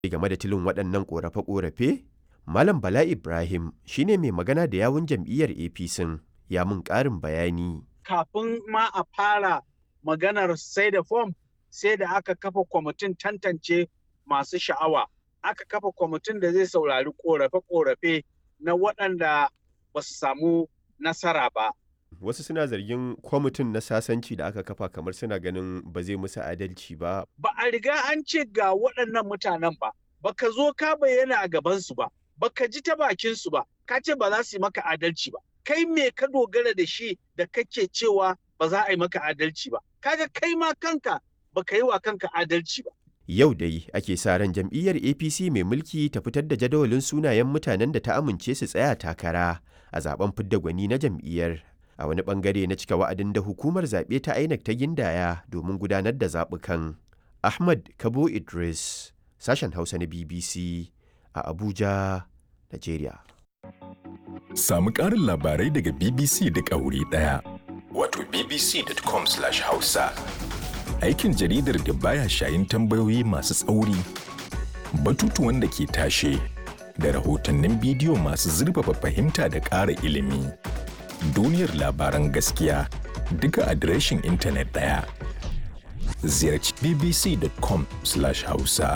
game da tilin waɗannan ƙorafe-ƙorafe malam bala ibrahim shine mai magana da yawun jam'iyyar apc ya mun ƙarin bayani kafin ma a fara maganar sai da fom sai da aka kafa kwamitin tantance masu sha'awa aka kafa kwamitin da zai saurari korafe-korafe na waɗanda ba su samu nasara ba. wasu suna zargin kwamitin na sasanci da aka kafa kamar suna ganin ba zai musu adalci ba Ba a riga an ce ga waɗannan mutanen ba, baka zo ka bayyana a gabansu ba, baka ji ta bakinsu ba, ka ce ba za su yi maka adalci ba. Kai me ka dogara da shi da kake cewa ba za a yi maka adalci ba. Kaga kai ma kanka baka yi wa kanka adalci ba. yau dai ake sa ran jam'iyyar apc mai mulki ta fitar da jadawalin sunayen mutanen da ta amince su tsaya takara a zaben fidda gwani na jam'iyyar a wani bangare na cika wa'adin da hukumar zaɓe ta inec ta gindaya domin gudanar da zaɓukan ahmad kabo idris sashen hausa na bbc a abuja nigeria Samu ƙarin labarai daga BBC duk a wuri ɗaya. Wato bbc.com/hausa. Aikin jaridar da baya shayin tambayoyi masu tsauri, batutuwan da ke tashe, da rahotannin bidiyo masu zurfafa fahimta da ƙara ilimi. Duniyar labaran gaskiya duka adireshin intanet ɗaya. Ziyarci bbc.com/hausa.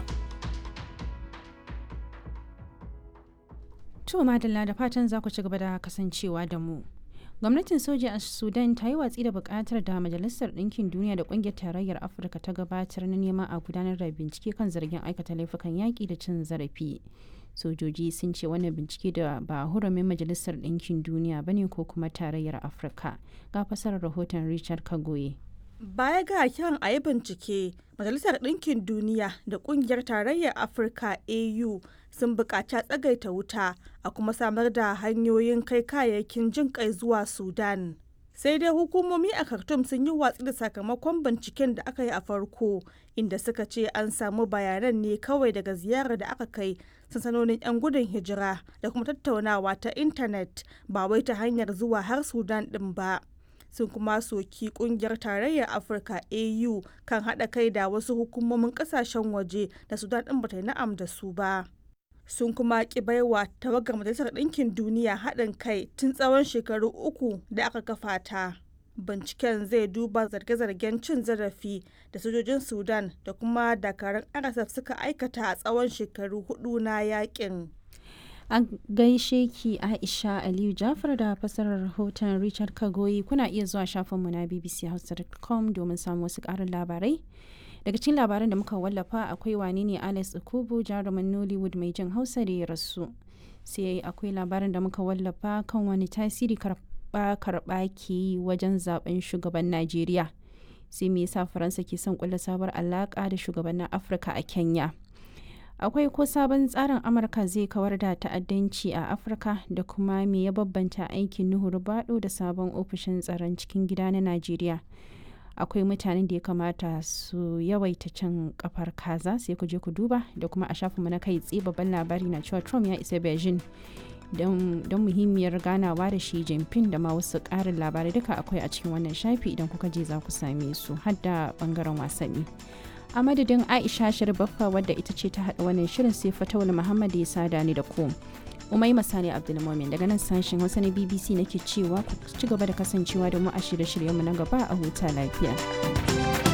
To madalla da fatan za ku ci gaba da kasancewa da mu. Gwamnatin soja a Sudan ta yi watsi da bukatar da Majalisar Ɗinkin Duniya da Ƙungiyar Tarayyar Afirka ta gabatar na neman a gudanar da bincike kan zargin aikata laifukan yaƙi da cin zarafi. Sojoji sun ce wannan bincike da ba hurumin Majalisar Ɗinkin Duniya bane ko kuma Tarayyar Afirka. Ga fasarar rahoton Richard Kagoye. Baya ga kiran a yi bincike, Majalisar Ɗinkin Duniya da Ƙungiyar Tarayyar Afirka AU sun buƙaci tsagaita wuta a kuma samar da hanyoyin kai kayayyakin jin kai zuwa Sudan. Sai dai hukumomi a Khartoum sun yi watsi da sakamakon binciken da aka yi a farko, inda suka ce an samu bayanan ne kawai daga ziyarar da aka kai sansanonin 'yan gudun hijira da kuma tattaunawa ta intanet ba wai ta hanyar zuwa har Sudan ɗin ba. sun kuma soki kungiyar tarayyar afirka au kan haɗa kai da wasu hukumomin ƙasashen waje da sudan ɗin bata yi na'am da su ba sun kuma ki baiwa tawagar majalisar ɗinkin duniya haɗin kai tun tsawon shekaru uku da aka kafa ta binciken zai duba zarge-zargen cin zarafi da sojojin sudan da kuma dakarun rsf suka aikata a tsawon shekaru hudu na yakin An gaishe ki Aisha Aliyu Jafar da fasarar rahoton Richard Kagoyi kuna iya zuwa shafinmu na bbchausa.com domin samun wasu ƙarin labarai. Daga cikin labaran da muka wallafa akwai wane ne Alex Okubu jarumin Nollywood mai jin Hausa da ya rasu. Sai akwai labarin da muka wallafa kan wani tasiri karɓa karɓa ke yi wajen zaben shugaban Najeriya. Sai me yasa Faransa ke son kulla sabuwar alaƙa da shugabannin Afirka a Kenya. akwai ko sabon tsarin amurka zai kawar da ta'addanci a afirka da kuma me ya babbanta aikin nuhu bado da sabon ofishin tsaron cikin gida na najeriya akwai mutanen da ya kamata su yawaita cin kafar kaza sai ku je ku duba da kuma a shafinmu na kai tsaye babban labari na cewa trump ya isa beijing don muhimmiyar ganawa da shi jinping da ma wasu ƙarin labarai duka akwai a cikin wannan shafi idan kuka je za ku same su har da bangaren wasanni a madadin aisha sharbaffa wadda ita ce ta haɗa wannan shirin sai fatawul muhammad ya sada ni da ku umai masani abdulmomin daga nan sashen hausa na bbc nake cewa ku ci gaba da kasancewa da mu a shirye-shiryenmu na gaba a huta lafiya